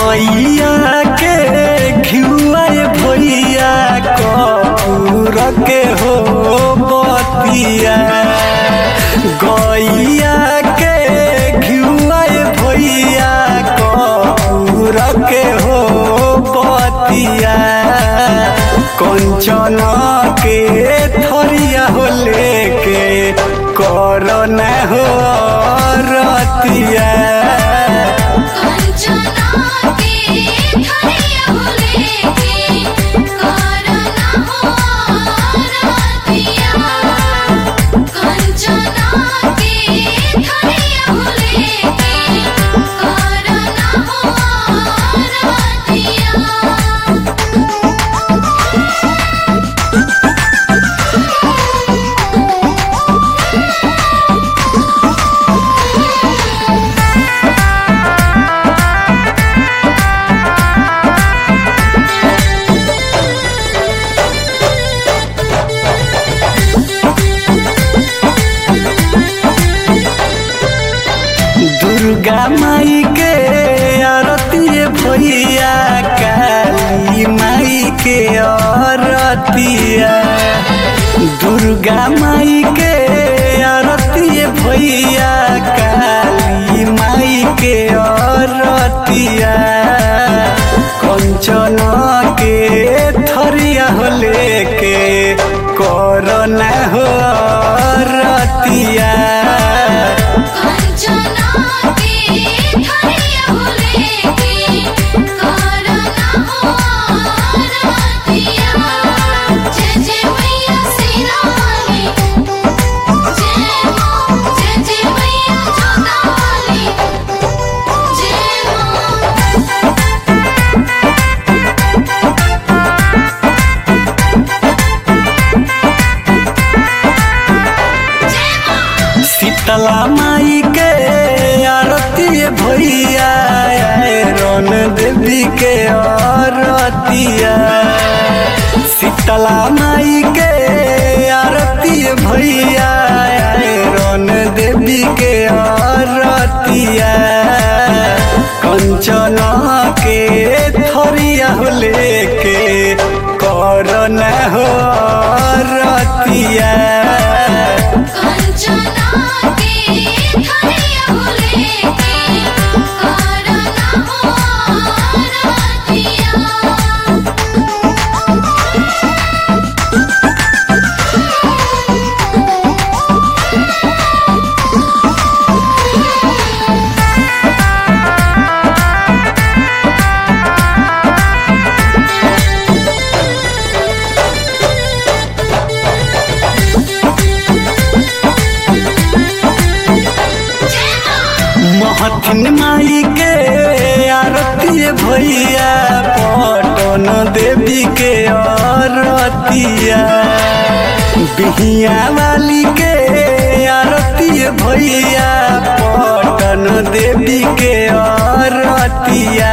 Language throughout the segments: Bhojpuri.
गैया के घिउआ भैया कपूर के हो बतिया गैया के घिउआ भैया कपूर के हो बतिया कंचन के थरिया हो लेके करन हो रतिया कंचना के धैर्य हो लेके करना हो रतिया कंचना के धैर्य हो लेके करना हो रतिया दुर्गा माई के आरती भैया काली माई के आरतिया दुर्गा माई के आरती भैया काली माई के आरतिया कंचन के थरिया हो लेके करना हो रतिया कंचना के धैर्य हो लेके करना हो रतिया जय जय मैया सीना वाली जय मां जय जय मैया जोता वाली जय मां जय मां शीतला माई के आरती भैया रन देवी के आरतिया शीतला माई के आरती भैया रन देवी के आरतिया कंचन के थरिया हो लेके करन हो रतिया कंचना के धैर्य हो लेके करना हो रतिया जय मां महथिन माई के आरती भैया पटन देवी के आरतिया बिहिया वाली के आरती भैया पटन देवी के आरतिया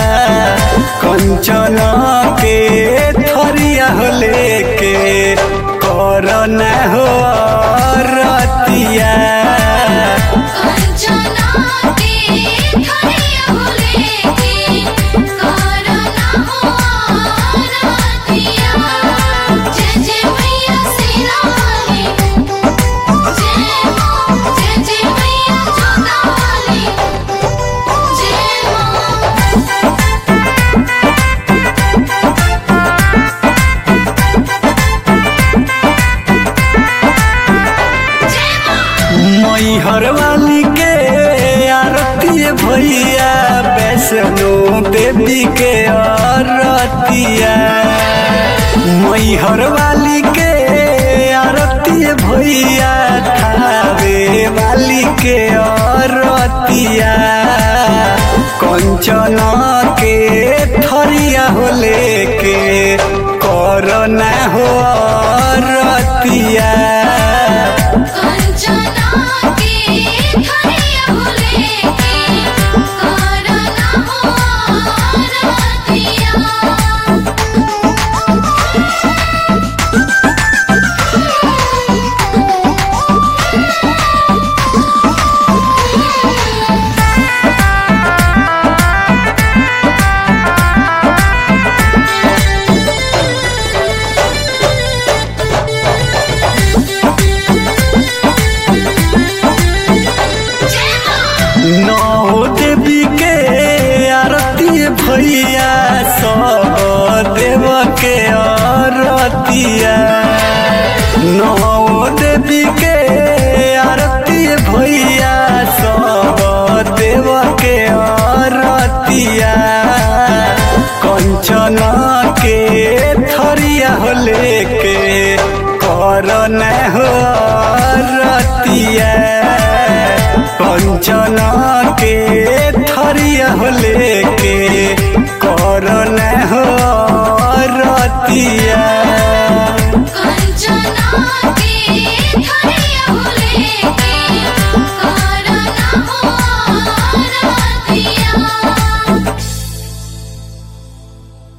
कंचन के थरिया हो लेके करना हो रतिया कंचना के धैर्य हो लेके करना हो रतिया जय जय मैया सीना वाली जय मां जय जय मैया जोता वाली जय मां जय मां मैहर वाली के आरती भैया वैष्णो देवी के आरतिया मैहर वाली के आरती भैया थावे वाली के आरतिया कंचन के थरिया हो लेके करना हो रतिया कंचना के धैर्य हो लेके करना हो रतिया भैया सब देव के अरतिया नौ देवी के आरती भैया सब देव के अरतिया कंचन के थरिया हो लेके करन हो रतिया कंचन के